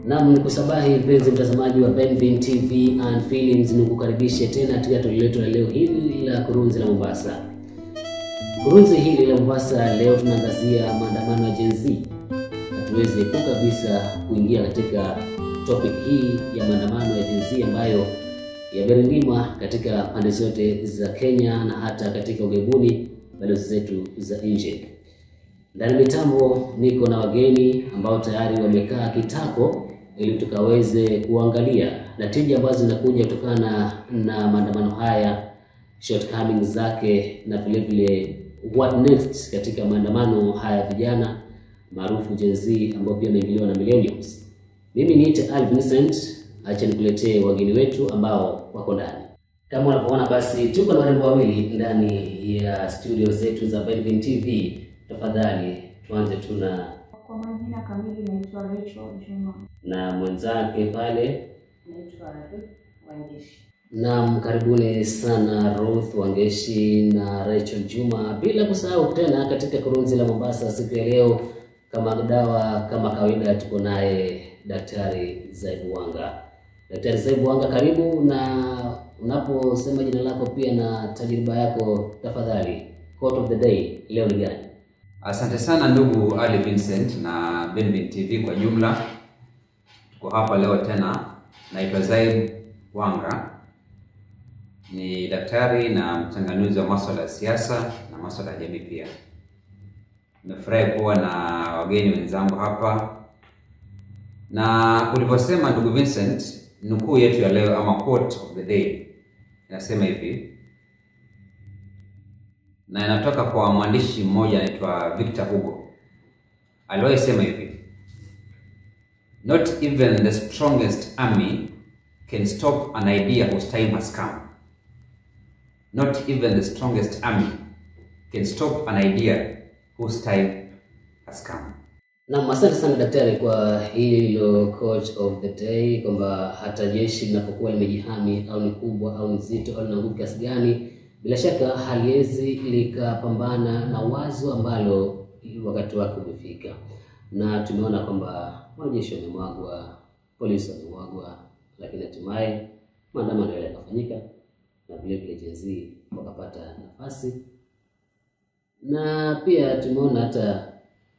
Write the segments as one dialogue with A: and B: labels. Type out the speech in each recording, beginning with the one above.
A: Naam, nikusabahi mpenzi mtazamaji wa Benvin TV and Films, nikukaribishe tena katika toleo letu la leo hili la kurunzi la Mombasa. Kurunzi hili la Mombasa leo tunaangazia maandamano ya Gen Z. Hatuwezi epuka kabisa kuingia katika topic hii ya maandamano ya Gen Z ambayo yamerindima katika pande zote za Kenya na hata katika ughaibuni, balozi zetu za nje. Ndani mitambo niko na wageni ambao tayari wamekaa kitako ili tukaweze kuangalia natija ambazo zinakuja kutokana na maandamano haya, shortcomings zake na vile vile what next katika maandamano haya vijana maarufu Gen Z ambao pia wameingiliwa na millennials. Mimi niite Al Vincent, acha nikuletee wageni wetu ambao wako ndani. Kama unavyoona basi, tuko na warembo wawili ndani ya studio zetu za Benvin TV. Tafadhali tuanze tu na
B: Kwa majina kamili naitwa Rachel Juma.
A: na mwenzake pale.
B: Naitwa Ruth Wangeshi.
A: Naam, karibuni sana Ruth Wangeshi na Rachel Juma, bila kusahau tena katika kurunzi la Mombasa siku ya leo, kama dawa kama kawaida, tuko naye Daktari Zaibu Wanga. Daktari Zaibu Wanga, karibu. Na unaposema jina lako pia na tajriba yako, tafadhali, quote of the day leo ni gani?
C: Asante sana ndugu Ali Vincent na Benvin TV kwa jumla. Tuko hapa leo tena. Naitwa Zaid Wanga, ni daktari na mchanganuzi wa masuala ya siasa na masuala ya jamii pia. Nimefurahi kuwa na wageni wenzangu hapa, na ulivyosema ndugu Vincent, nukuu yetu ya leo ama quote of the day inasema hivi na inatoka kwa mwandishi mmoja anaitwa Victor Hugo. Aliwahi sema hivi, not even the strongest army can stop an idea whose time has come. Not even the strongest army can stop an idea whose time has come.
A: Naam, asante sana daktari kwa hilo coach of the day, kwamba hata jeshi linapokuwa limejihami au ni kubwa au ni zito au lina nguvu kiasi gani, bila shaka haliwezi likapambana na wazo ambalo wakati wake umefika, na tumeona kwamba wanajeshi wamemwagwa, polisi wamemwagwa, lakini hatimaye maandamano yale yakafanyika na vile vile Gen Z wakapata nafasi, na pia tumeona hata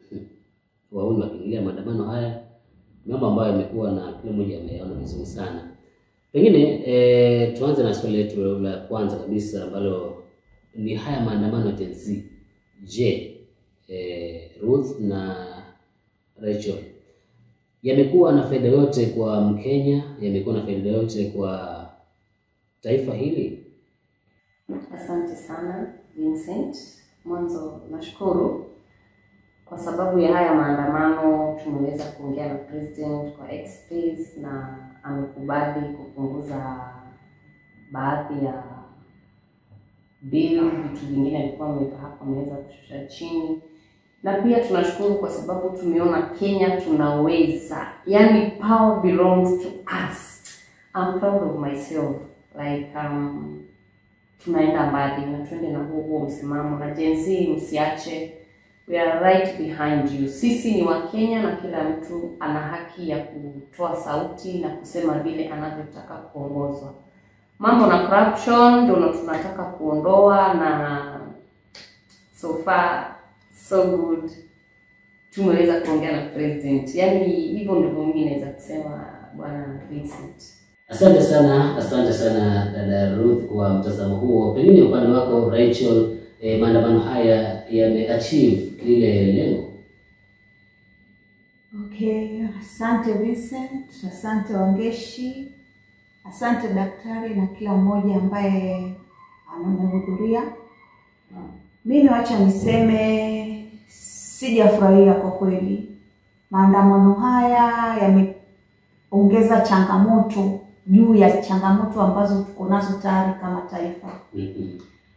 A: wauni wakiingilia maandamano haya, mambo ambayo yamekuwa na kila mmoja ameyaona vizuri sana. Pengine e, tuanze na swali letu la kwanza kabisa ambalo ni haya maandamano ya Gen Z. Je, e, Ruth na Rachel yamekuwa na faida yote kwa Mkenya? Yamekuwa na faida yote kwa taifa hili?
B: Asante sana Vincent. Mwanzo nashukuru kwa sababu ya haya maandamano, tumeweza kuongea na president kwa X-Space na amekubali kupunguza baadhi ya bill, vitu vingine alikuwa ameweka hapo, ameweza kushusha chini, na pia tunashukuru kwa sababu tumeona Kenya tunaweza, yani power belongs to us. I'm proud of myself like um, tunaenda mbali na tuende na huo huo msimamo, na Gen Z msiache, we are right behind you. Sisi ni Wakenya na kila mtu ana haki ya kutoa sauti na kusema vile anavyotaka kuongozwa. Mambo na corruption ndio tunataka kuondoa, na so far so good, tumeweza kuongea na president. Yani hivyo ndivyo mimi naweza kusema, bwana Vincent.
A: Asante sana, asante sana dada Ruth kwa mtazamo huo. Pengine upande wako Rachel, eh, maandamano haya yameachieve lile lengo?
D: Okay, asante Vincent, asante Wangeshi, asante daktari na kila mmoja ambaye amehudhuria. Mimi wacha niseme sijafurahia kwa kweli. Maandamano haya yameongeza changamoto juu ya changamoto ambazo tuko nazo tayari kama taifa.
A: Mhm.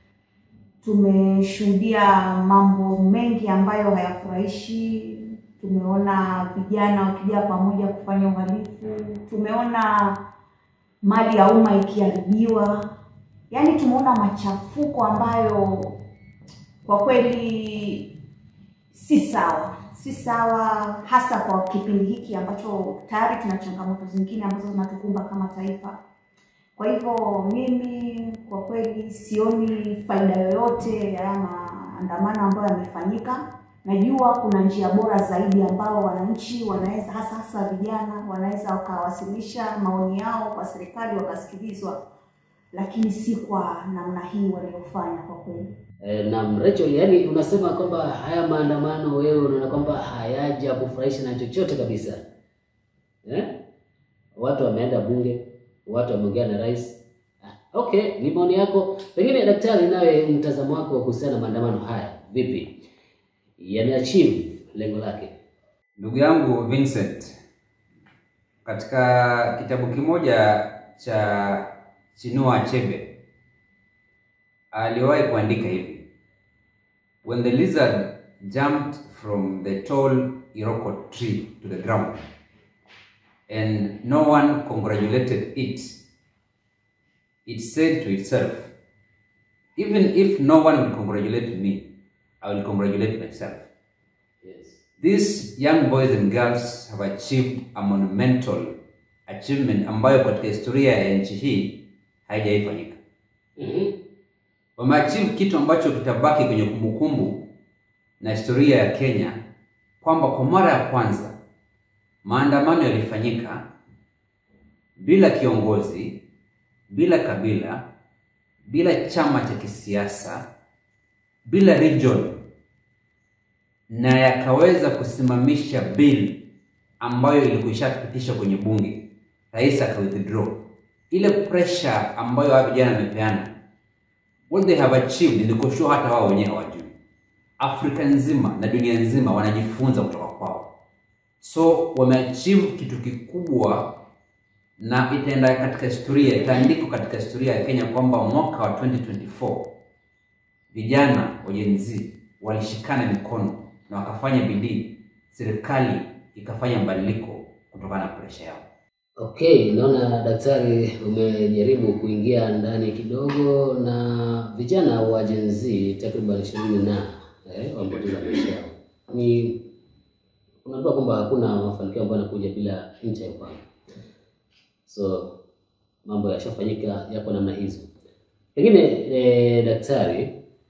D: Tumeshuhudia mambo mengi ambayo hayafurahishi. Tumeona vijana wakija pamoja kufanya uhalifu, tumeona mali ya umma ikiharibiwa, yaani tumeona machafuko ambayo kwa kweli si sawa, si sawa, hasa kwa kipindi hiki ambacho tayari tuna changamoto zingine ambazo zinatukumba kama taifa. Kwa hivyo mimi kwa kweli sioni faida yoyote ya haya maandamano ambayo yamefanyika. Najua kuna njia bora zaidi ambao wananchi wanaweza, hasa hasa vijana, wanaweza wakawasilisha maoni yao kwa serikali wakasikilizwa, lakini si kwa namna hii waliofanya kwa kweli.
A: E, na Rachel, yani unasema kwamba haya maandamano wewe unaona kwamba hayaja kufurahisha na chochote kabisa eh? Watu wameenda bunge, watu wameongea na rais. Ah, Okay, ni maoni yako. Pengine daktari, nawe mtazamo wako kuhusiana na maandamano haya vipi, yameachieve lengo lake?
C: Ndugu yangu Vincent, katika kitabu kimoja cha Chinua Achebe aliwahi kuandika hivi: When the lizard jumped from the tall Iroko tree to the ground and no one congratulated it, it said to itself, even if no one will congratulate me, I will congratulate myself.
A: Yes.
C: These young boys and girls have achieved a monumental achievement ambayo katika historia ya nchi hii haijaifanyika.
A: Mhm.
C: Wameachieve kitu ambacho kitabaki kwenye kumbukumbu na historia ya Kenya, kwamba kwa mara ya kwanza maandamano yalifanyika bila kiongozi, bila kabila, bila chama cha kisiasa, bila region na yakaweza kusimamisha bill ambayo ilikuwa ishapitishwa kwenye bunge, rais aka withdraw. Ile pressure ambayo hawa vijana wamepeana, what they have achieved, niko sure hata wao wenyewe hawajui. Afrika nzima na dunia nzima wanajifunza kutoka kwao, so wameachieve kitu kikubwa na itaenda katika historia, itaandikwa katika historia ya Kenya kwamba mwaka wa 2024 vijana wa Gen Z walishikana mikono na wakafanya bidii, serikali ikafanya mabadiliko kutokana na presha yao.
A: Okay, naona daktari umejaribu kuingia ndani kidogo na vijana wa Gen Z takriban ishirini na eh, wamepoteza maisha yao. Ni unaambiwa kwamba hakuna mafanikio ambayo yanakuja bila ncha ya upanga, so mambo yashafanyika yako namna hizo. Pengine eh, daktari,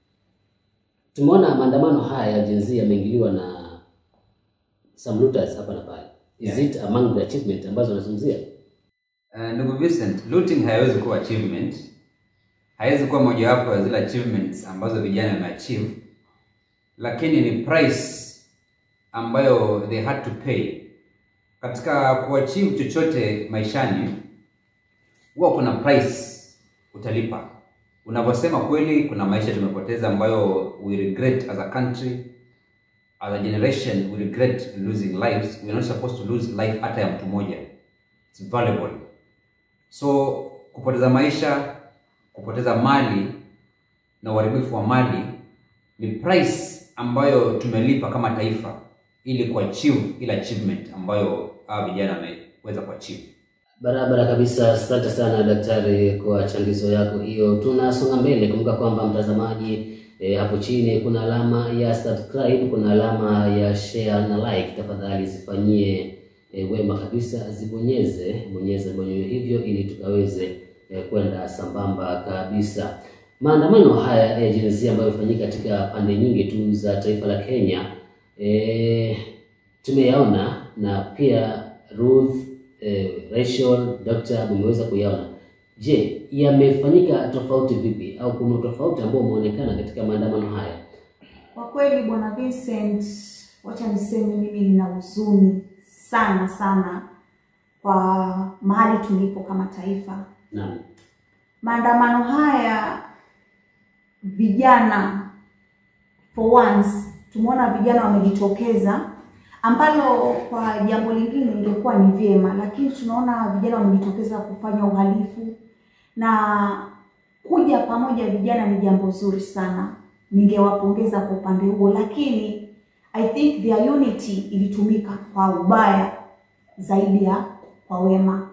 A: tumeona maandamano haya ya Gen Z yameingiliwa na some looters hapa na pale. Is
C: Yeah.
A: it among the achievement ambazo wanazungumzia?
C: Uh, ndugu Vincent, looting haiwezi kuwa achievement, haiwezi kuwa mojawapo ya zile achievements ambazo vijana wameachieve, lakini ni price ambayo they had to pay katika kuachieve chochote maishani. Huwa kuna price utalipa. Unavyosema kweli, kuna maisha tumepoteza ambayo we regret as a country as a generation we regret losing lives. We are not supposed to lose life hata ya mtu mmoja. It's valuable. So kupoteza maisha, kupoteza mali na uharibifu wa mali ni price ambayo tumelipa kama taifa ili kuachieve ile achievement ambayo hawa vijana wameweza kuachieve.
A: Barabara kabisa. Asante sana daktari kwa changizo yako hiyo. Tunasonga mbele. Kumbuka kwamba mtazamaji, e, hapo chini kuna alama ya subscribe, kuna alama ya share na like. Tafadhali zifanyie e, wema kabisa, zibonyeze bonyeze bonyeze hivyo, ili tukaweze e, kwenda sambamba kabisa. Maandamano haya ya Gen Z ambayo yamefanyika katika pande nyingi tu za taifa la Kenya e, tumeyaona na pia Ruth eh, Rachel, Dr. umeweza kuyaona. Je, yamefanyika tofauti vipi au kuna tofauti ambao umeonekana katika maandamano haya?
D: Kwa kweli bwana Vincent, wacha niseme mimi nina huzuni sana sana kwa mahali tulipo kama taifa.
A: Naam.
D: Maandamano haya vijana, for once tumeona vijana wamejitokeza, ambalo kwa jambo lingine ingekuwa ni vyema, lakini tunaona vijana wamejitokeza kufanya uhalifu na kuja pamoja vijana ni jambo zuri sana, ningewapongeza kwa upande huo, lakini I think their unity ilitumika kwa ubaya zaidi ya kwa wema.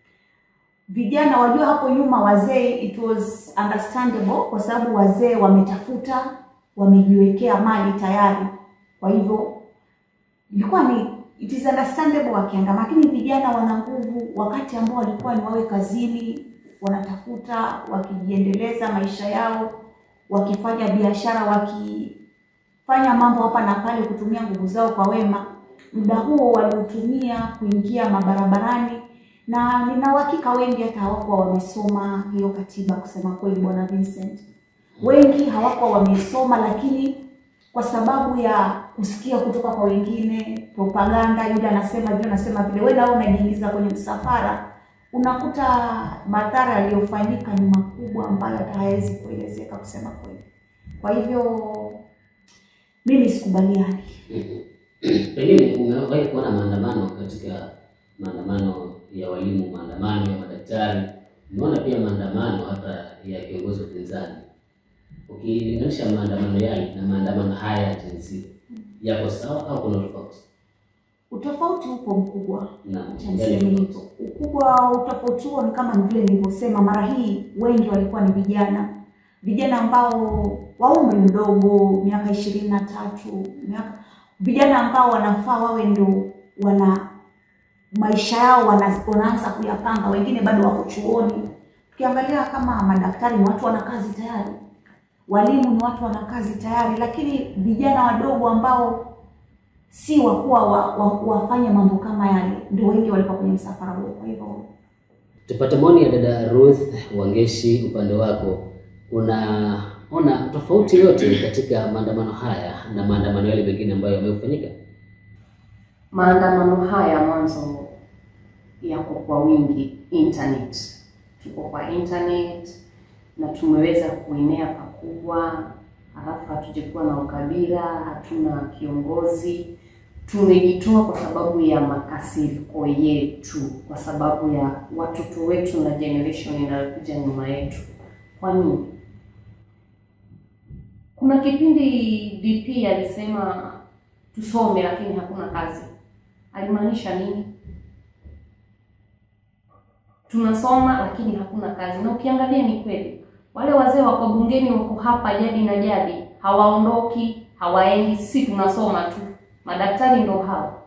D: Vijana wajua, hapo nyuma wazee, it was understandable kwa sababu wazee wametafuta, wamejiwekea mali tayari, kwa hivyo ilikuwa ni it is understandable wakiandama, lakini vijana wana nguvu, wakati ambao walikuwa ni wawe kazini, wanatafuta wakijiendeleza maisha yao, wakifanya biashara, wakifanya mambo hapa na pale, kutumia nguvu zao kwa wema. Muda huo waliutumia kuingia mabarabarani, na nina uhakika wengi hata hawakuwa wamesoma hiyo katiba, kusema kweli, bwana Vincent. Wengi hawakuwa wamesoma, lakini kwa sababu ya kusikia kutoka kwa wengine, propaganda, yule anasema yule anasema vile, wewe nao unajiingiza kwenye msafara, unakuta madhara yaliyofanyika ni makubwa ambayo hata hayawezi kuelezeka kusema kweli. Kwa hivyo mimi sikubaliani.
A: Pengine umewahi kuona maandamano katika maandamano ya walimu, maandamano ya madaktari, umeona pia maandamano hata ya kiongozi wa upinzani. Ukilinganisha maandamano yale na maandamano haya ya Gen Z, yako sawa au kuna tofauti?
D: Utofauti upo mkubwa,
A: Naam,
D: Acha
A: gani
D: niseme
A: tofauti?
D: hivyo. Ukubwa wa utofauti huo ni kama vile nilivyosema, mara hii wengi walikuwa ni vijana, vijana ambao wa umri mdogo, miaka ishirini na tatu, miaka vijana ambao wanafaa wawe ndo wana maisha yao wana, wanaanza kuyapanga, wengine bado wako chuoni. Ukiangalia kama madaktari ni watu wana kazi tayari, walimu ni watu wana kazi tayari, lakini vijana wadogo ambao si wakuwa wa, wa, wafanye mambo kama yale ndio wengi walikuwa kwenye msafara huo. Kwa hivyo
A: Tupate maoni ya dada Ruth Wangeshi, upande wako, unaona tofauti yote katika maandamano haya na maandamano yale mengine ambayo yamefanyika?
B: Maandamano haya mwanzo yako kwa wingi internet, tuko kwa internet na tumeweza kuenea pakubwa, halafu hatujekuwa na ukabila, hatuna kiongozi. Tumejitoa kwa sababu ya makasiriko yetu, kwa sababu ya watoto wetu na generation inayokuja nyuma yetu. Kwa nini? Kuna kipindi DP alisema tusome lakini hakuna kazi. Alimaanisha nini? Tunasoma lakini hakuna kazi, na ukiangalia ni kweli. Wale wazee wako bungeni wako hapa jadi na jadi, hawaondoki, hawaendi. Si tunasoma tu, madaktari ndo hao.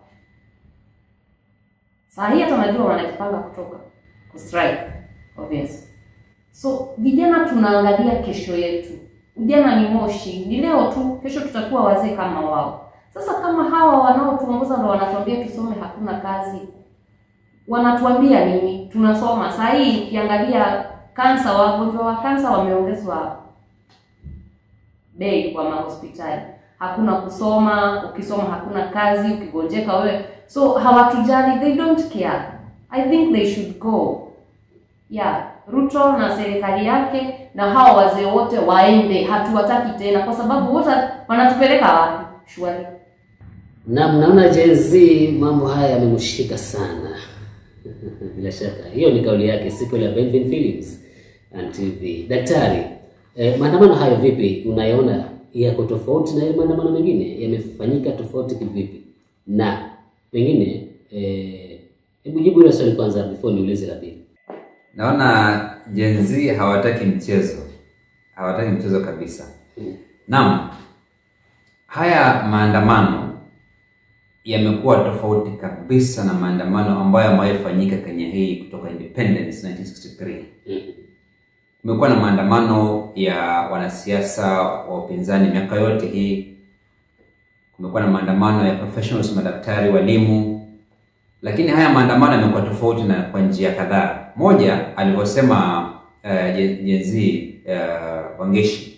B: Saa hii hata najua wanajipanga kutoka ku strike obvious. So vijana tunaangalia kesho yetu. Ujana ni moshi, ni leo tu, kesho tutakuwa wazee kama wao. Sasa kama hawa wanaotuongoza ndo wanatuambia tusome, hakuna kazi, wanatuambia nini? Tunasoma saa hii. Ukiangalia kansa, wagonjwa wa kansa wameongezwa bei kwa mahospitali, hakuna kusoma. Ukisoma hakuna kazi, ukigonjeka wewe, so hawatujali, they don't care. I think they should go. Yeah, Ruto na serikali yake na hawa wazee wote waende, hatuwataki tena, kwa sababu wote wanatupeleka wapi? Shwari.
A: Na mnaona Gen Z mambo haya yamemshika sana. Bila shaka hiyo ni kauli yake siku ile ya Benvin Films and TV. Daktari, eh, maandamano hayo vipi unayaona yako tofauti na yale maandamano mengine yamefanyika tofauti kivipi? Na pengine eh, hebu jibu hilo swali kwanza before niulize la pili.
C: Naona Gen Z hawataki mchezo, hawataki mchezo kabisa. Naam, haya maandamano yamekuwa tofauti kabisa na maandamano ambayo yamewahi fanyika Kenya hii kutoka independence 1963. Kumekuwa na maandamano ya wanasiasa wa upinzani miaka yote hii. Kumekuwa na maandamano ya professionals, madaktari, walimu, lakini haya maandamano yamekuwa tofauti na kwa njia kadhaa. Moja, alivyosema uh, Gen Z uh, Wangeshi,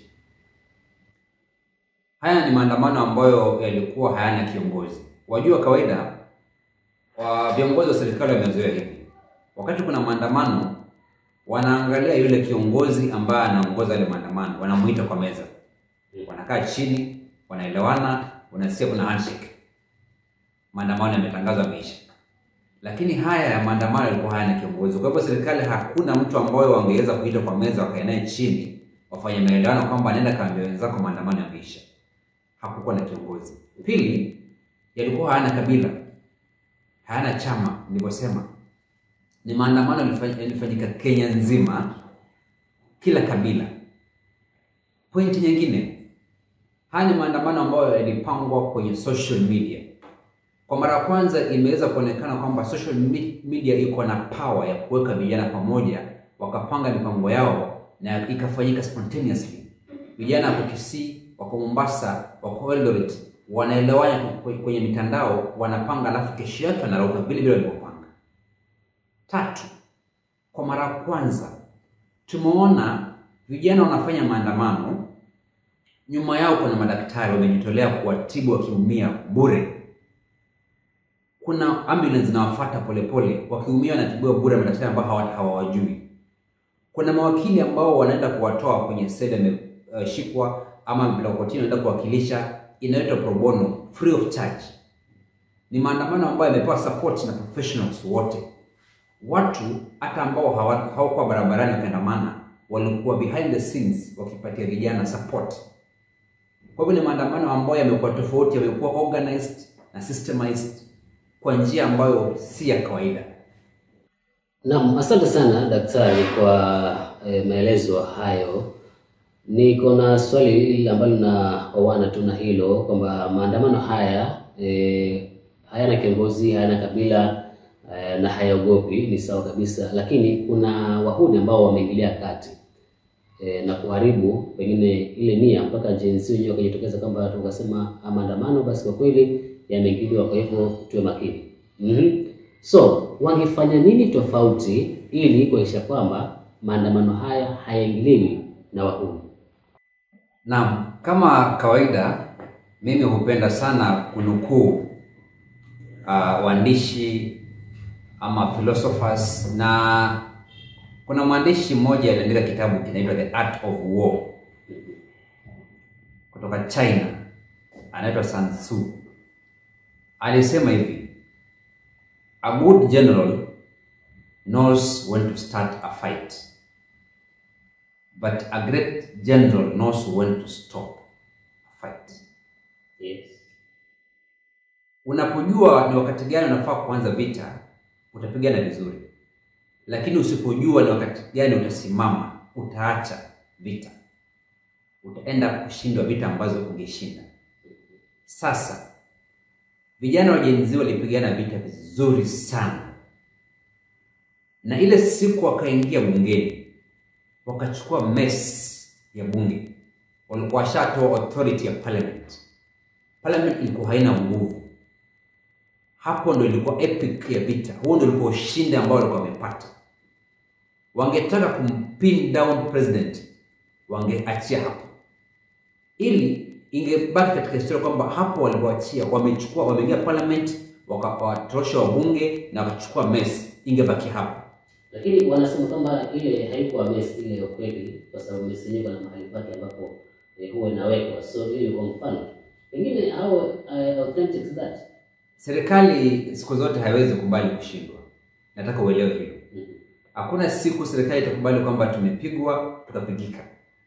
C: haya ni maandamano ambayo yalikuwa hayana kiongozi. Wajua, kawaida wa viongozi wa serikali wamezoea hivi, wakati kuna maandamano wanaangalia yule kiongozi ambaye anaongoza yale maandamano, wanamuita kwa meza, wanakaa chini, wanaelewana, unasikia kuna handshake, maandamano yametangazwa yameisha. Lakini haya ya maandamano yalikuwa hayana kiongozi. Kwa hivyo serikali hakuna mtu ambaye wangeweza kuita kwa meza wakae naye chini wafanye maelewano kwamba nenda kaambia wenzako maandamano yameisha. Hakukuwa na kiongozi. Pili, yalikuwa hayana kabila, hayana chama. Nilivyosema ni maandamano yalifa- yalifanyika Kenya nzima, kila kabila. Pointi nyingine, haya ni maandamano ambayo yalipangwa kwenye social media Kwa mara ya kwanza imeweza kuonekana kwamba social me- media iko na power ya kuweka vijana pamoja, wakapanga mipango yao na ikafanyika spontaneously. Vijana wako Kisii, wako Mombasa, wako Eldoret, wanaelewana kwe- kwenye mitandao, wanapanga, alafu kesho yake wanarauka vile vile walivyopanga. Tatu, kwa mara ya kwanza tumeona vijana wanafanya maandamano, nyuma yao kuna madaktari wamejitolea kuwatibu wakiumia bure. Kuna ambulance zinawafuata polepole, wakiumia wanatibiwa bure, madaktari ambao hawa- hawawajui. Kuna mawakili ambao wanaenda kuwatoa kwenye seli ameshikwa ama amepelekwa kotini, wanaenda kuwakilisha, inaitwa pro bono, free of charge. Ni maandamano ambayo yamepewa support na professionals wote watu hata ambao hawa- hawakuwa barabarani wakiandamana walikuwa behind the scenes wakipatia vijana support. Kwa hivyo ni maandamano ambayo yamekuwa tofauti, yamekuwa organized na systemized kwa njia ambayo si ya kawaida.
A: Naam, asante sana daktari kwa eh, maelezo hayo. Niko na swali hili ambalo linaoana tu na hilo kwamba maandamano haya eh, hayana kiongozi, hayana kabila eh, na hayaogopi, ni sawa kabisa, lakini kuna wahuni ambao wameingilia kati eh, na kuharibu pengine ile nia mpaka jinsi wenyewe wakajitokeza kwamba tukasema ah, maandamano basi kwa kweli yameingiliwa, kwa hivyo tuwe makini. Mhm. So wangefanya nini tofauti ili kuhakikisha kwamba maandamano haya hayaingiliwi na wahuni?
C: Naam, kama kawaida mimi hupenda sana kunukuu uh, waandishi ama philosophers na kuna mwandishi mmoja aliandika kitabu kinaitwa The Art of War kutoka China, anaitwa Sun Tzu. Alisema hivi, a good general knows when to start a fight but a great general knows when to stop a fight.
A: Yes.
C: Unapojua ni wakati gani unafaa kuanza vita, utapigana vizuri, lakini usipojua ni wakati gani utasimama, utaacha vita, utaenda kushindwa vita ambazo ungeshinda. Sasa vijana wa Gen Z walipigana vita vizuri sana, na ile siku wakaingia bungeni wakachukua mess ya bunge, walikuwa washatoa authority ya parliament. Parliament ilikuwa haina nguvu. Hapo ndo ilikuwa epic ya vita, huo ndo ulikuwa ushindi ambao walikuwa wamepata. Wangetaka kumpin down president, wangeachia hapo, ili ingebaki katika historia kwamba hapo walipoachia, wamechukua wameingia parliament, wakawatorosha wabunge na wakachukua mess, ingebaki hapo.
A: Lakini wanasema kwamba ile haikuwa mess ile ya kweli, kwa sababu mess yenyewe kuna mahali pake ambapo eh, huwa inawekwa. So hiyo kwa mfano pengine au uh, authentic that
C: Serikali siku zote haiwezi kubali kushindwa. Nataka uelewe hilo.
A: Mhm.
C: Hakuna siku serikali itakubali kwamba tumepigwa tukapigika.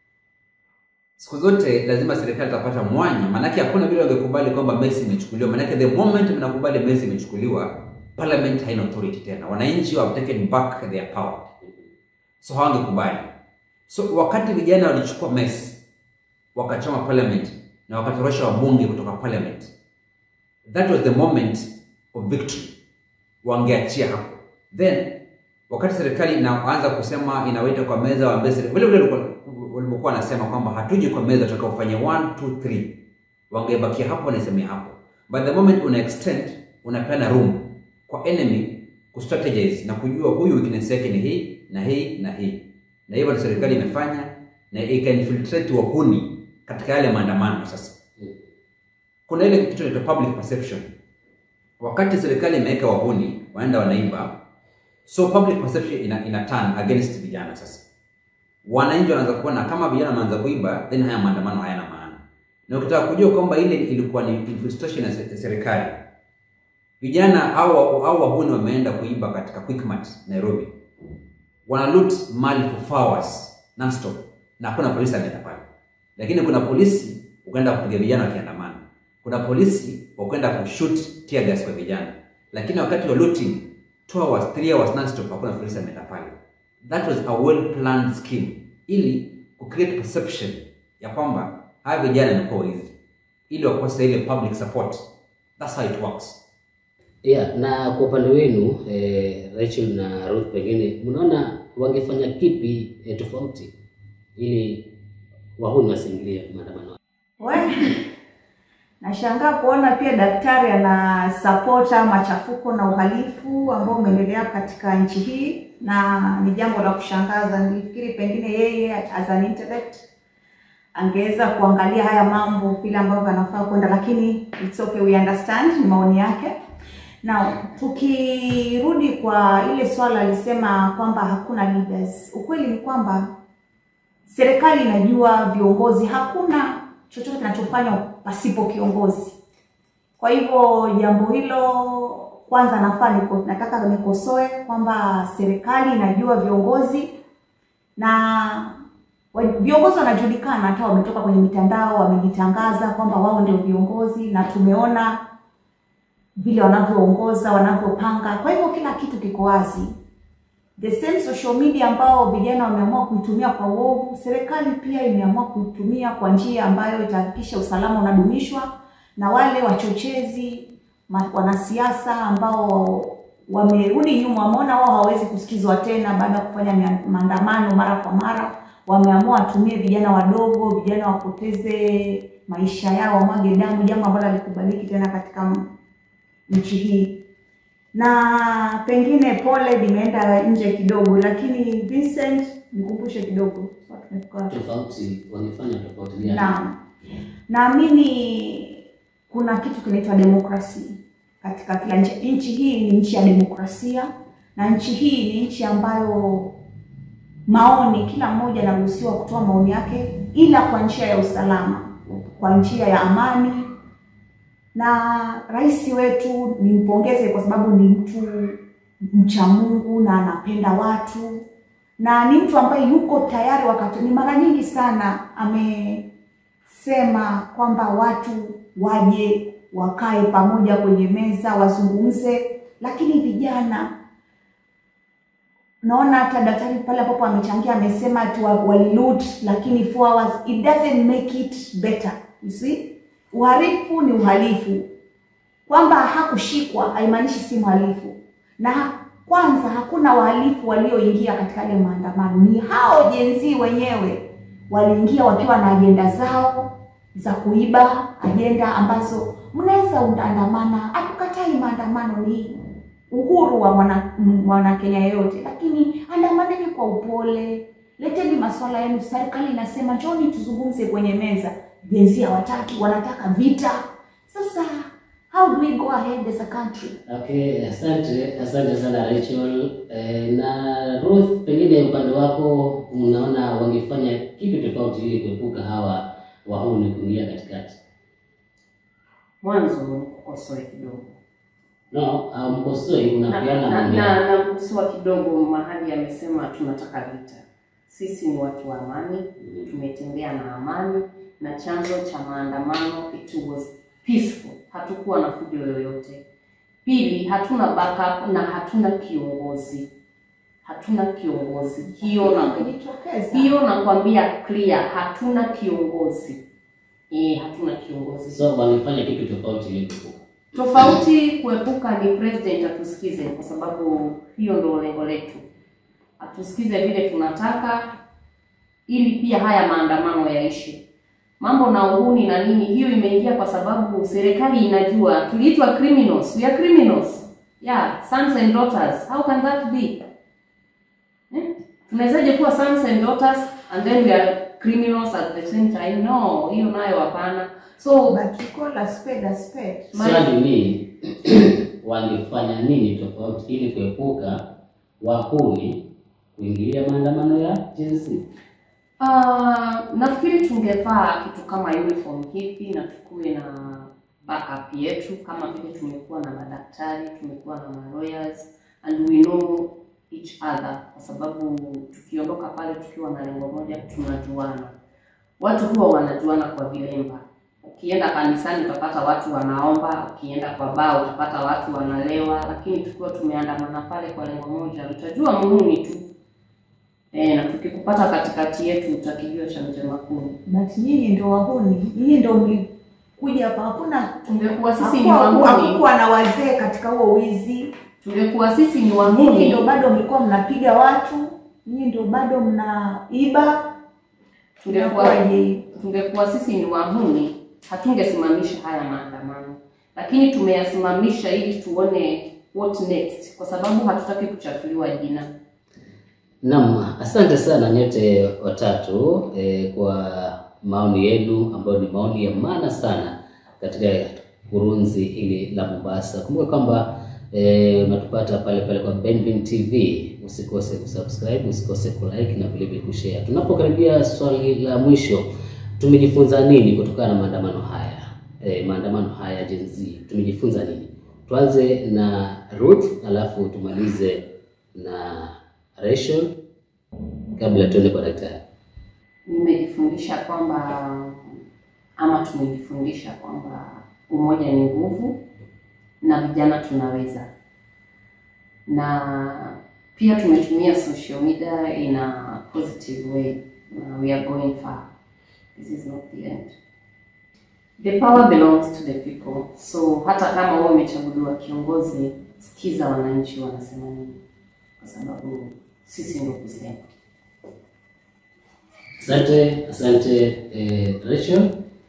C: Siku zote lazima serikali itapata mwanya, maanake hakuna vile wangekubali kwamba Messi imechukuliwa. Maanake the moment mnakubali Messi imechukuliwa, parliament haina authority tena, wananchi have taken back their power, so hawangekubali. So wakati vijana walichukua Messi wakachoma parliament na wakatorosha wabunge kutoka parliament, that was the moment of victory. Wangeachia hapo, then wakati serikali inaanza kusema inawaita kwa meza waambie serikali vile vile walikuwa- walivyokuwa wanasema kwamba hatuji kwa meza tutakaofanya 1 2 3 wangebakia hapo wanaisemea hapo but the moment una extend unapeana room kwa enemy kustrategize na kujua huyu weakness yake ni hii na hii na hii na hivyo ndio serikali imefanya na ikainfiltrate wahuni katika yale maandamano sasa kuna ile kitu inaitwa public perception wakati serikali imeweka wahuni waenda wanaiba so public perception ina, ina turn against vijana sasa wananchi wanaanza kuona kama vijana wanaanza kuiba then haya maandamano hayana maana na ukitaka kujua kwamba ile ilikuwa ni infiltration ya se- serikali vijana au au wahuni wameenda kuiba katika quickmart nairobi wana loot mali for four hours nonstop na hakuna polisi ameenda pale lakini kuna polisi ukaenda kupiga vijana wakiandamana kuna polisi wakwenda kushoot tear gas kwa vijana lakini wakati wa looting 2 hours 3 hours nonstop hakuna polisi ameenda pale that was a well planned scheme ili ku create perception ya kwamba hawa vijana ni wezi ili wakose ile public support that's how it works
A: Yeah, na kwa upande wenu eh, Rachel na Ruth, pengine mnaona wangefanya kipi eh, tofauti ili wahuni wasiingilie maandamano?
D: We, nashangaa kuona pia daktari ana sapota machafuko na uhalifu ambao umeendelea katika nchi hii, na ni jambo la kushangaza. Nilifikiri pengine yeye as an intellect angeweza kuangalia haya mambo vile ambavyo anafaa kwenda, lakini it's okay, we understand, ni maoni yake. Na tukirudi kwa ile swala alisema kwamba hakuna leaders, ukweli ni kwamba serikali inajua viongozi, hakuna chochote kinachofanywa pasipo kiongozi. Kwa hivyo jambo hilo kwanza nafaa niko, nataka nikosoe kwamba serikali inajua viongozi na wa- viongozi wanajulikana, hata wametoka kwenye mitandao wamejitangaza kwamba wao ndio viongozi, na tumeona vile wanavyoongoza wanavyopanga. Kwa hivyo kila kitu kiko wazi. The same social media ambao vijana wameamua kuitumia kwa uovu, serikali pia imeamua kuitumia kwa njia ambayo itahakikisha usalama unadumishwa, na wale wachochezi ma- wanasiasa ambao wamerudi nyuma, wameona wao hawawezi kusikizwa tena baada ya kufanya mia- maandamano mara kwa mara, wameamua watumie vijana wadogo, vijana wapoteze maisha yao, wamwage damu, jambo ambalo halikubaliki tena katika m- nchi hii na pengine pole limeenda nje kidogo, lakini Vincent, nikumbushe kidogo tumefika wapi?
A: Tofauti wangefanya tofauti gani?
D: Naam, naamini kuna kitu kinaitwa demokrasi katika kila nchi. Nchi hii ni nchi ya demokrasia, na nchi hii ni nchi ambayo maoni, kila mmoja anaruhusiwa kutoa maoni yake, ila kwa njia ya usalama, kwa njia ya amani. Na rais wetu nimpongeze kwa sababu ni mtu mcha Mungu na anapenda watu na ni mtu ambaye yuko tayari wakati ni mara nyingi sana amesema kwamba watu waje wakae pamoja kwenye meza wazungumze, lakini vijana naona hata daktari pale ambapo amechangia amesema tu wa- waliloot lakini four hours it doesn't make it better you see uhalifu ni uhalifu kwamba hakushikwa haimaanishi si mhalifu na ha- kwanza hakuna wahalifu walioingia katika yale maandamano ni hao jenzi wenyewe waliingia wakiwa na ajenda zao za kuiba ajenda ambazo mnaweza utaandamana hatukatai maandamano ni uhuru wa mwana mwana Kenya yeyote, lakini andamaneni kwa upole, leteni masuala yenu. Serikali inasema njoni tuzungumze kwenye meza, jenzi hawataki, wanataka vita. Sasa how do we go ahead as a country?
A: Okay, asante asante sana Rachel. Eh, na Ruth, pengine upande wako unaona wangefanya kipi tofauti ili kuepuka hawa wahuni kuingia katikati?
B: Mwanzo kukosoe kidogo
A: No, mkosoi
B: na
A: unapeana
B: na-
A: maoni
B: na-
A: yako.
B: namkosoa kidogo mahali amesema tunataka vita. Sisi ni watu wa amani, tumetembea na amani, na chanzo cha maandamano it was peaceful, hatukuwa na fujo yoyote. Pili, hatuna backup na hatuna kiongozi, hatuna kiongozi. Hiyo na
D: Wamejitokeza.
B: hiyo nakwambia clear, hatuna kiongozi eh, hatuna kiongozi.
A: So wangefanya kipi tofauti ili kuepuka?
B: Tofauti kuepuka ni president atusikize, kwa sababu hiyo ndio lengo letu, atusikize vile tunataka, ili pia haya maandamano yaishe. Mambo na uhuni na nini, hiyo imeingia kwa sababu serikali inajua tuliitwa criminals, we are criminals, yeah, sons and daughters. How can that be? Eh? Tunawezaje kuwa sons and daughters and then we are criminals at the same time? No, hiyo nayo hapana. So
D: But you call a spade a spade.
A: Swali ni wangefanya nini tofauti ili kuepuka wahuni kuingilia maandamano ya Gen Z?
B: Ah, nafikiri tungevaa kitu kama uniform hivi na tukuwe na backup yetu, kama vile tumekuwa na madaktari, tumekuwa na ma lawyers and we know each other, kwa sababu tukiondoka pale tukiwa na lengo moja, tunajuana. Watu huwa wanajuana kwa vilemba. Ukienda kanisani utapata watu wanaomba, ukienda kwa baa utapata watu wanalewa, lakini tukiwa tumeandamana pale kwa lengo moja, utajua muhuni tu. E, na tukikupata katikati yetu utakijua cha mtema kuni.
D: But nyinyi ndio wahuni, nyinyi ndio kuja hapa hakuna
B: Tungekuwa sisi ni
D: hakuwa-
B: wahuni,
D: hakukuwa na wazee katika huo wizi
B: tungekuwa sisi ni
D: nyinyi
B: wahuni,
D: ndio bado mlikuwa mnapiga watu nyinyi ndio bado mnaiba
B: tungekuwa
D: Inakuwaje hii?
B: tungekuwa sisi ni wahuni, hatungesimamisha haya maandamano, lakini tumeyasimamisha ili tuone what next, kwa sababu hatutaki kuchafuliwa jina.
A: Naam, asante sana nyote watatu eh, kwa maoni yenu ambayo ni maoni ya maana sana katika kurunzi hili la Mombasa. Kumbuka kwamba eh, unatupata pale pale kwa Benvin TV. Usikose kusubscribe, usikose kulike na vile vile kushare. Tunapokaribia swali la mwisho, tumejifunza nini kutokana na maandamano haya? Eh, maandamano haya Gen Z, tumejifunza nini? Tuanze na Ruth alafu tumalize na Rachel kabla tuende kwa daktari.
B: Nimejifundisha kwamba ama tumejifundisha kwamba umoja ni nguvu na vijana tunaweza, na pia tumetumia social media in a positive way. Na we are going far. This is not the end. The power belongs to the people. So hata kama wewe umechaguliwa kiongozi, sikiza wananchi wanasema nini, kwa sababu sisi ndio kusema.
A: Asante, asante eh, Rachel.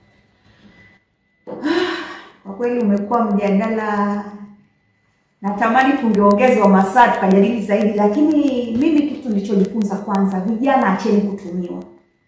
D: Kwa kweli umekuwa mjadala, natamani tungeongezwa masaa tukajadili zaidi, lakini mimi kitu nilichojifunza kwanza, vijana acheni kutumiwa.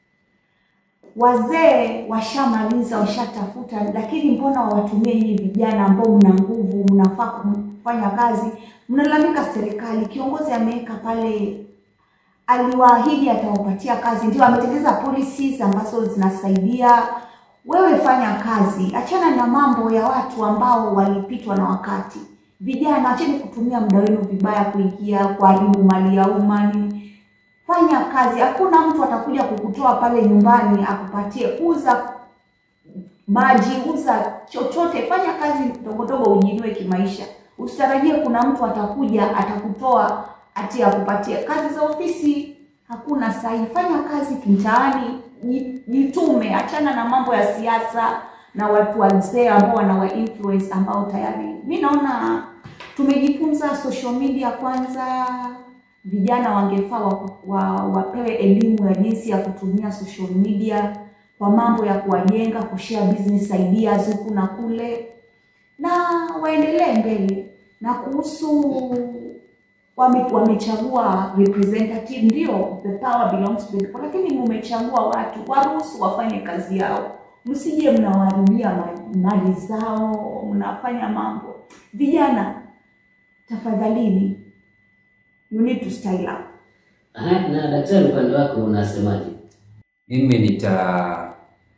D: Wazee washamaliza washatafuta, lakini mbona wawatumie nyinyi vijana ambao mna nguvu, mnafaa kufanya kazi? Mnalalamika serikali, kiongozi ameweka pale aliwaahidi atawapatia kazi, ndio ametengeneza policies ambazo zinasaidia. Wewe fanya kazi, achana na mambo ya watu ambao walipitwa na wakati. Vijana, acheni kutumia muda wenu vibaya, kuingia kuharibu mali ya umma. nini. Fanya kazi, hakuna mtu atakuja kukutoa pale nyumbani akupatie. Uza maji, uza chochote, fanya kazi ndogo ndogo, ujiinue kimaisha. Usitarajie kuna mtu atakuja atakutoa ati akupatie kazi za ofisi. Hakuna sahi, fanya kazi mtaani, ji- jitume, achana na mambo ya siasa na watu wazee ambao wanawa influence ambao tayari mi naona tumejifunza social media kwanza vijana wangefaa wa, wa, wapewe elimu ya jinsi ya kutumia social media kwa mambo ya kuwajenga kushare business ideas huku na kule na waendelee mbele na kuhusu wame, wamechagua representative ndio the power belongs to the people lakini mumechagua watu waruhusu wafanye kazi yao msije mnawaharibia ma- mali zao mnafanya mambo vijana tafadhalini you need to style up
A: Aha, na daktari, upande wako unasemaje?
C: Mimi nitaacha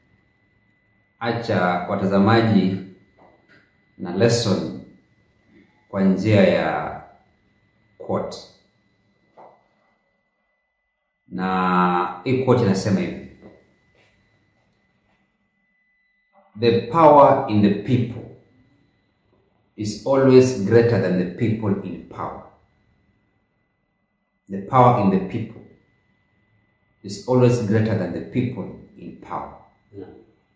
C: watazamaji na lesson kwa njia ya quote, na hii quote inasema hivi: the power in the people is always greater than the people in power. The power in the people is always greater than the people in power.
A: Naam.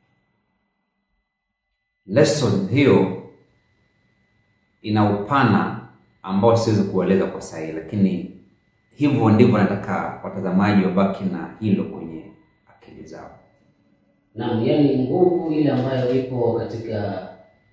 C: Lesson hiyo ina upana ambao siwezi kueleza kwa sahihi, lakini hivyo ndivyo nataka watazamaji wabaki na hilo kwenye akili zao.
A: Naam, yaani nguvu ile ambayo ipo katika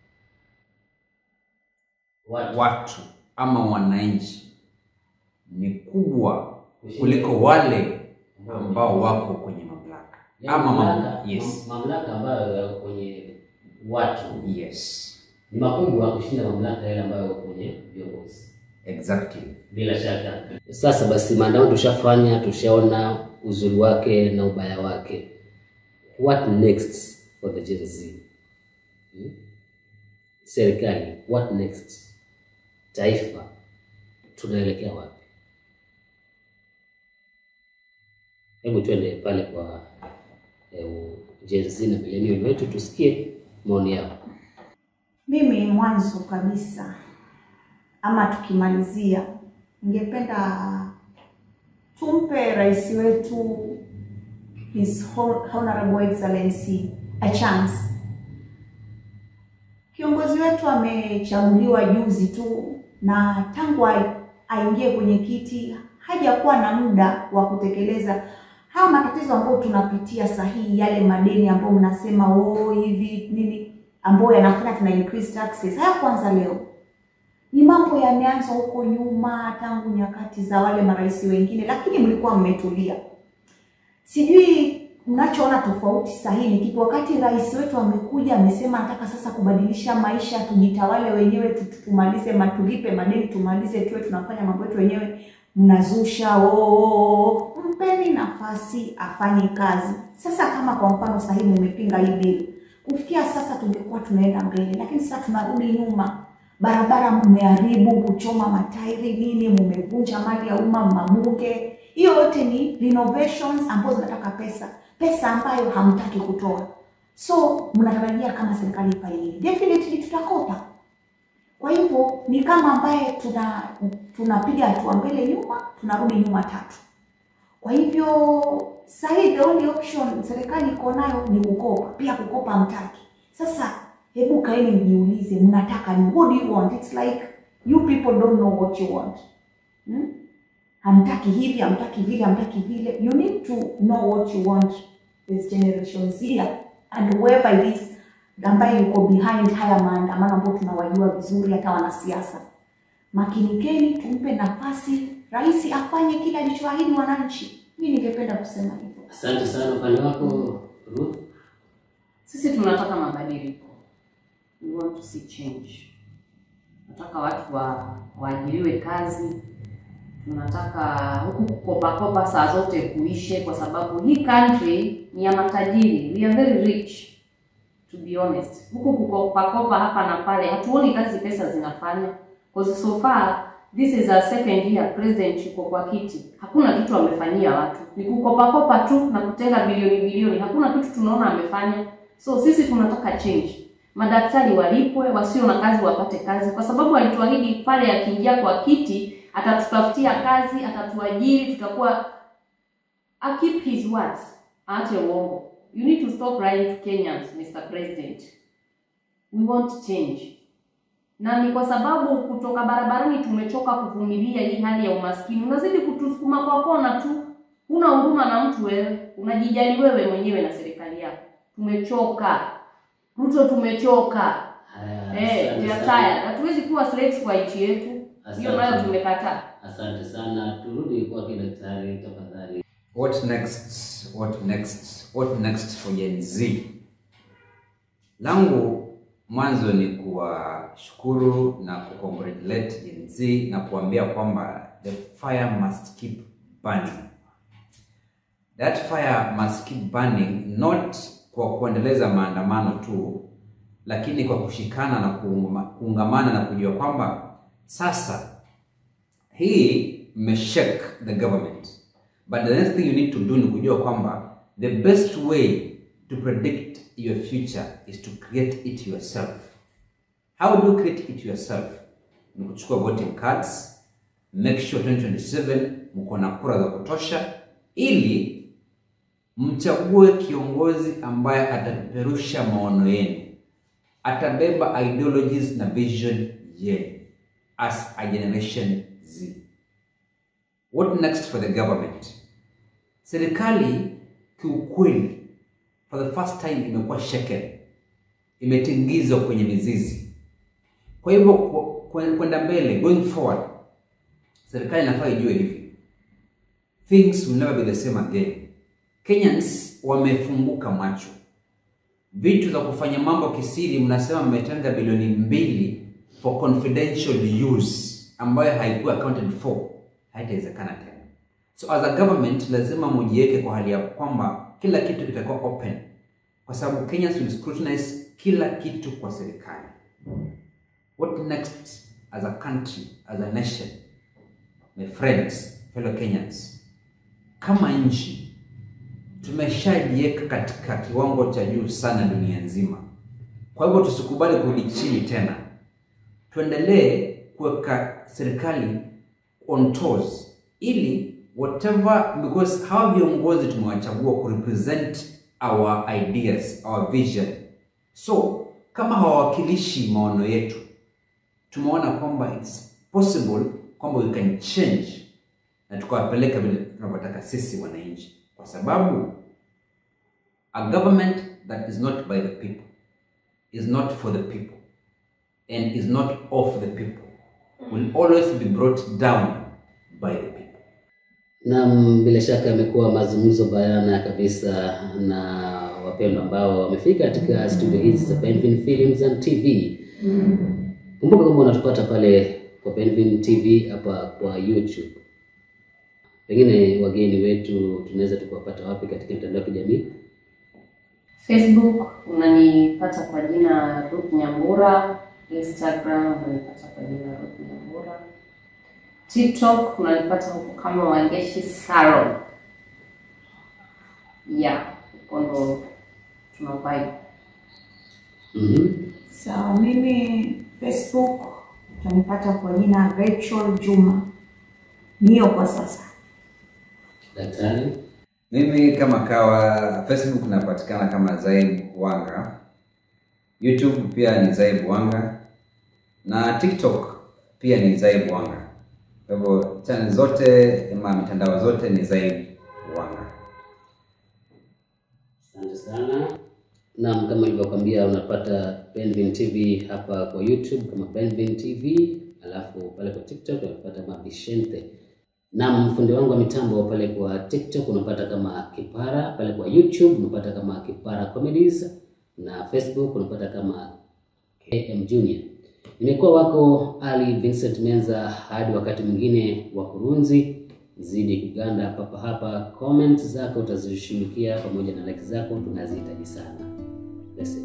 A: watu
C: Watu ama wananchi ni kubwa kuliko wale ambao wako kwenye mamlaka
A: yaani
C: ama
A: mamlaka,
C: mam yes.
A: mam- mamlaka ambayo yako kwenye watu
C: Yes,
A: ni makubwa kushinda mamlaka yale ambayo yako kwenye viongozi.
C: exactly.
A: Bila shaka. Sasa basi, maandamano tushafanya, tushaona uzuri wake na ubaya wake. What next for the Gen Z? Hmm? Serikali, what next? Taifa, tunaelekea wapi? Hebu twende pale kwa eh, Gen Z na millennial wetu tusikie maoni yao.
D: mimi mwanzo kabisa ama tukimalizia ningependa tumpe rais wetu his Hon- honorable excellency a chance wetu amechaguliwa juzi tu, na tangu ai- aingie kwenye kiti hajakuwa na muda wa kutekeleza haya matatizo ambayo tunapitia sahihi, yale madeni ambayo mnasema oh, hivi nini, ambayo yanafanya tuna increase taxes. Haya kwanza leo ni mambo yameanza huko nyuma, tangu nyakati za wale marais wengine, lakini mlikuwa mmetulia. Sijui mnachoona tofauti sahihi ni kipi? Wakati rais wetu amekuja amesema anataka sasa kubadilisha maisha, tujitawale wenyewe, tu- tumalize matulipe madeni, tumalize tuwe tunafanya mambo yetu wenyewe, mnazusha oo. Mpeni nafasi afanye kazi. Sasa kama kwa mfano sahihi mmepinga hii bili, kufikia sasa tungekuwa tunaenda mbele, lakini sasa tunarudi nyuma. Barabara mmeharibu, kuchoma matairi nini, mmevunja mali ya umma, mabunge. Hiyo yote ni renovations ambazo zinataka pesa, pesa ambayo hamtaki kutoa. So mnatarajia kama serikali ifanye nini? Definitely tutakopa. Kwa hivyo ni kama ambaye tuna tunapiga hatua mbele nyuma, tunarudi nyuma tatu. Kwa hivyo sasa hii the only option serikali iko nayo ni kukopa, pia kukopa hamtaki. Sasa hebu kaeni mjiulize, mnataka ni what do you want? It's like you people don't know what you want. Hmm? Hamtaki hivi, hamtaki vile, hamtaki vile. You need to know what you want this generation Z and whoever it is ambaye yuko behind haya maandamano ambayo tunawajua vizuri, hata wanasiasa. Makinikeni, tumpe nafasi rais afanye kile alichoahidi wananchi. Mimi ningependa kusema hivyo.
A: Asante sana. Upande wako Ruth?
B: Sisi tunataka mabadiliko. We want to see change. Tunataka watu wa waajiriwe kazi. Tunataka huku kukopa kopa saa zote kuishe, kwa sababu hii country ni ya matajiri. We are very rich to be honest. Huku kukopa kopa hapa na pale, hatuoni kazi pesa zinafanya, because so far this is a second year president yuko kwa kiti, hakuna kitu amefanyia watu, ni kukopa kopa tu na kutenga bilioni bilioni, hakuna kitu tunaona amefanya. So sisi tunataka change. Madaktari walipwe, wasio na kazi wapate kazi, kwa sababu alituahidi pale akiingia kwa kiti atatutafutia kazi, atatuajiri, tutakuwa I keep his words. Aache uongo. You need to stop lying to Kenyans, Mr. President. We want change. Na ni kwa sababu kutoka barabarani tumechoka kuvumilia hii hali ya umaskini. Unazidi kutusukuma kwa kona tu. Huna huruma na mtu wewe, unajijali wewe mwenyewe na serikali yako. Tumechoka. Ruto tumechoka.
A: Haya,
B: Eh,
A: asante
B: we are
A: sana.
B: tired. Hatuwezi kuwa slaves kwa nchi yetu. Hiyo
A: Asante.
B: nayo tumekataa.
A: Asante sana. Turudi kwake daktari tafadhali.
C: What next? What next? What next for Gen Z? Langu mwanzo ni kuwashukuru na kucongratulate Gen Z na kuambia kwamba the fire must keep burning. That fire must keep burning not kwa kuendeleza maandamano tu, lakini kwa kushikana na kuungama- kuungamana na kujua kwamba sasa hii mmeshake the government but the next thing you need to do ni kujua kwamba the best way to predict your future is to create it yourself how do you create it yourself ni kuchukua voting cards make sure 2027 mko na kura za kutosha ili mchague kiongozi ambaye atapeperusha maono yenu atabeba ideologies na vision yenu as a generation z What next for the government? Serikali kiukweli, for the first time imekuwa shaken, imetingizwa kwenye mizizi. Kwa hivyo ku- ku- kwenda mbele, going forward, serikali inafaa ijue hivi, things will never be the same again. Kenyans wamefunguka macho, vitu za kufanya mambo kisiri, mnasema mmetenga bilioni mbili for confidential use ambayo haikuwa accounted for, haitawezekana tena. So as a government lazima mujiweke kwa hali ya kwamba kila kitu kitakuwa open, kwa sababu Kenyans will scrutinize kila kitu kwa serikali. What next as a country, as a nation, my friends, fellow Kenyans, kama nchi tumeshajiweka katika kiwango cha juu sana dunia nzima. Kwa hivyo tusikubali kurudi chini tena, tuendelee kuweka serikali on toes ili whatever, because hawa viongozi tumewachagua ku represent our ideas, our vision. So kama hawawakilishi maono yetu, tumeona kwamba it's possible kwamba we can change na tukawapeleka vile tunavyotaka sisi wananchi, kwa sababu a government that is not by the people is not for the people and is not of the people will always be brought down by the people.
A: Naam, bila shaka yamekuwa mazungumzo bayana kabisa na wapendwa ambao wamefika katika studio hizi za Benvin Films and TV. Kumbuka kwamba unatupata pale kwa Benvin TV hapa kwa YouTube. Pengine wageni wetu tunaweza tukawapata wapi katika mitandao ya kijamii?
B: Facebook unanipata kwa jina Ruth Nyambura, Instagram unanipata kwa jina Ruth Nyambura, TikTok unanipata huko kama Wangeshi Salon. Yeah, huko ndo tuna vibe.
A: Mhm.
D: Sawa, mimi Facebook utanipata kwa jina Rachel Juma. Niyo kwa sasa.
A: Daktari.
C: Mimi kama kawa Facebook napatikana kama Zaib Wanga, YouTube pia ni Zaib Wanga na TikTok pia ni Zaib Wanga. Kwa hivyo channel zote ama mitandao zote ni Zaib Wanga.
A: Asante sana. Naam, kama ilivyokwambia unapata Benvin TV hapa kwa YouTube kama Benvin TV, alafu pale kwa TikTok unapata kama Vicente. Naam, mfundi wangu wa mitambo pale kwa TikTok unapata kama Kipara, pale kwa YouTube unapata kama Kipara Comedies na Facebook unapata kama KM Junior. Nimekuwa wako Ali Vincent Menza, hadi wakati mwingine wa kurunzi zidi kuganda papa hapa. Comment zako utazishughulikia pamoja na like zako tunazihitaji sana. Blessed.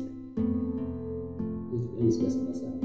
A: Hizi- hizi kwa sawa.